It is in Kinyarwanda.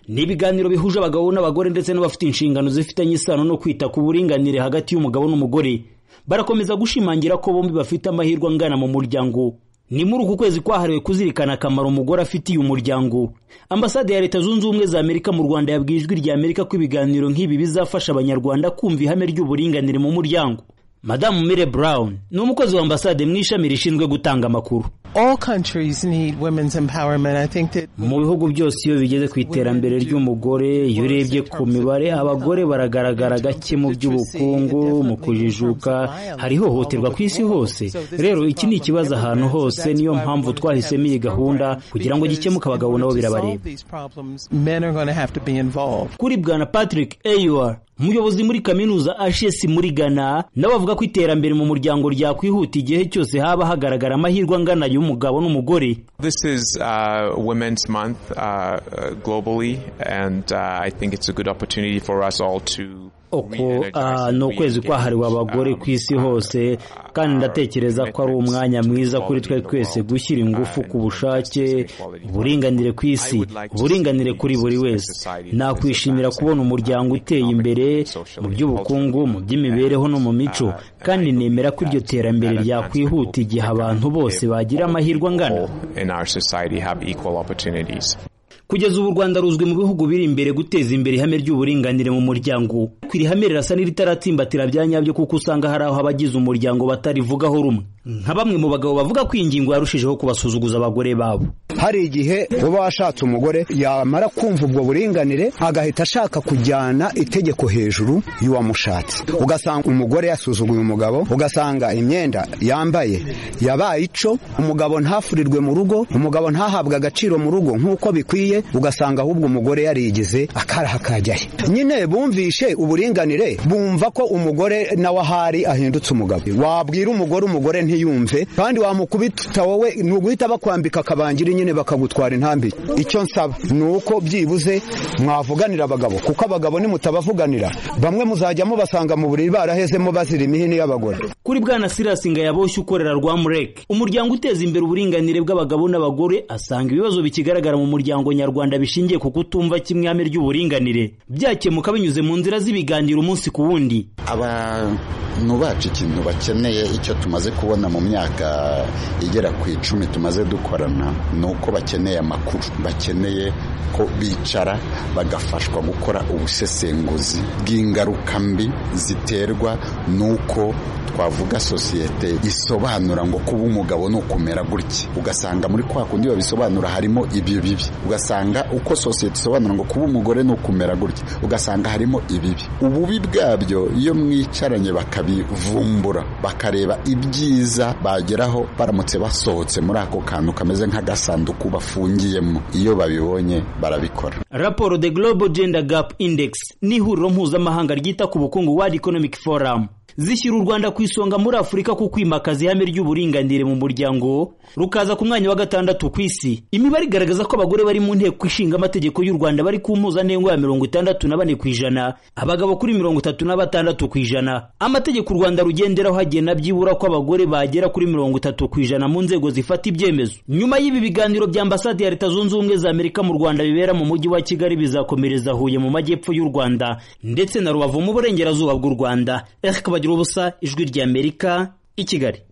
ni ibiganiro bihuje abagabo n'abagore ndetse n'abafite inshingano zifitanye isano no kwita ku buringanire hagati y'umugabo n'umugore barakomeza gushimangira ko bombi bafite amahirwe angana mu muryango ni muri uku kwezi kwahariwe kuzirikana akamaro umugore afitiye umuryango ambasade ya leta zunze ubumwe za amerika mu rwanda yabwiye ijwi rya amerika ko ibiganiro nk'ibi bizafasha abanyarwanda kumva ihame ry'uburinganire mu muryango madamu mire brown ni umukozi wa ambasade mu ishami rishinzwe gutanga amakuru mu bihugu byose iyo bigeze ku iterambere ry'umugore iyo urebye ku mibare abagore baragaragara gake mu by'ubukungu mu kujijuka hari ihohoterwa ku isi hose rero iki ni ikibazo ahantu hose niyo mpamvu twahisemo iyi gahunda kugira ngo gikemuke abagabo nabo birabareba kuri bwana patrick eyuwa umuyobozi muri kaminuza ashesi muri ghana nawe avuga ko iterambere mu muryango ryakwihuta igihe cyose haba hagaragara amahirwe angana y'umugabo n'umugore uko ni ukwezi kwahariwe abagore ku isi hose kandi ndatekereza ko ari umwanya mwiza kuri twe twese gushyira ingufu ku bushake uburinganire ku isi uburinganire kuri buri wese nakwishimira kubona umuryango uteye imbere mu by'ubukungu mu by'imibereho no mu mico kandi nemera ko iryo terambere ryakwihuta igihe abantu bose bagira amahirwe angana kugeza ubu u rwanda ruzwi mu bihugu biri imbere guteza imbere ihame ry'uburinganire mu muryango ku iri hame rirasa n'iritatsimbatira bya nyabyo kuko usanga hari aho abagize umuryango batarivugaho rumwe nka bamwe mu bagabo bavuga ko iyi ngingo yarushijeho kubasuzuguza abagore babo hari igihe uba washatse umugore yamara kumva ubwo buringanire agahita ashaka kujyana itegeko hejuru y'uwamushatse ugasanga umugore yasuzuguye umugabo ugasanga imyenda yambaye yabaye ico umugabo ntafurirwe mu rugo umugabo ntahabwe agaciro mu rugo nk'uko bikwiye ugasanga ahubwo umugore yarigize akaraha kajyahe nyine bumvishe uburinganire bumva ko umugore nawe ahari ahindutse umugabo wabwira umugore umugore ntiyumve kandi wamukubita wowe ni uguhita bakwambika akabangiri nyine bakagutwara intambire icyo nsaba ni uko byibuze mwavuganira abagabo kuko abagabo nimutabavuganira bamwe muzajya mubasanga mu buriri barahezemo bazira imihini y'abagore kuri bwana sirasi ngayaboshye ukorera rwamureke umuryango uteza imbere uburinganire bw'abagabo n'abagore asanga ibibazo bikigaragara mu muryango nyarwanda bishingiye ku kutumva kimwe ihame ry'uburinganire byakemuka binyuze mu nzira z'ibiganiro umunsi ku wundi abantu bacu ikintu bakeneye icyo tumaze kubona mu myaka igera ku icumi tumaze dukorana ni uko bakeneye amakuru bakeneye ko bicara bagafashwa gukora ubusesenguzi bw'ingaruka mbi ziterwa n'uko twavuga sosiyete isobanura ngo kuba umugabo ni ukumera gutya ugasanga muri kwa kundi babisobanura harimo ibyo bibi ugasanga uko sosiyete isobanura ngo kuba umugore ni ukumera gutya ugasanga harimo ibibi ububi bwabyo iyo mwicaranye bakabivumbura bakareba ibyiza bageraho baramutse basohotse muri ako kantu kameze nk'agasanduku bafungiyemo iyo babibonye barabikora raporo the global gender gap index ni ihuriro mpuzamahanga ryita ku bukungu world economic forum zishyira u rwanda ku isonga muri afurika ku kwimakaza ihame ry'uburinganire mu muryango rukaza ku mwanya wa gatandatu ku isi imibare igaragaza ko abagore bari mu nteko ishinga amategeko y'u rwanda bari ku mpuzandengo ya mirongo itandatu na bane ku ijana abagabo kuri mirongo itatu na batandatu ku ijana amategeko u rwanda rugenderaho hagena byibura ko abagore bagera kuri mirongo itatu ku ijana mu nzego zifata ibyemezo nyuma y'ibi biganiro bya ambasade ya leta zunze ubumwe za amerika mu rwanda bibera mu mujyi wa kigali bizakomereza huye mu majyepfo y'u rwanda ndetse na rubavu mu burengerazuba bw'u rwanda bagira ubusa ijwi ry'amerika i kigali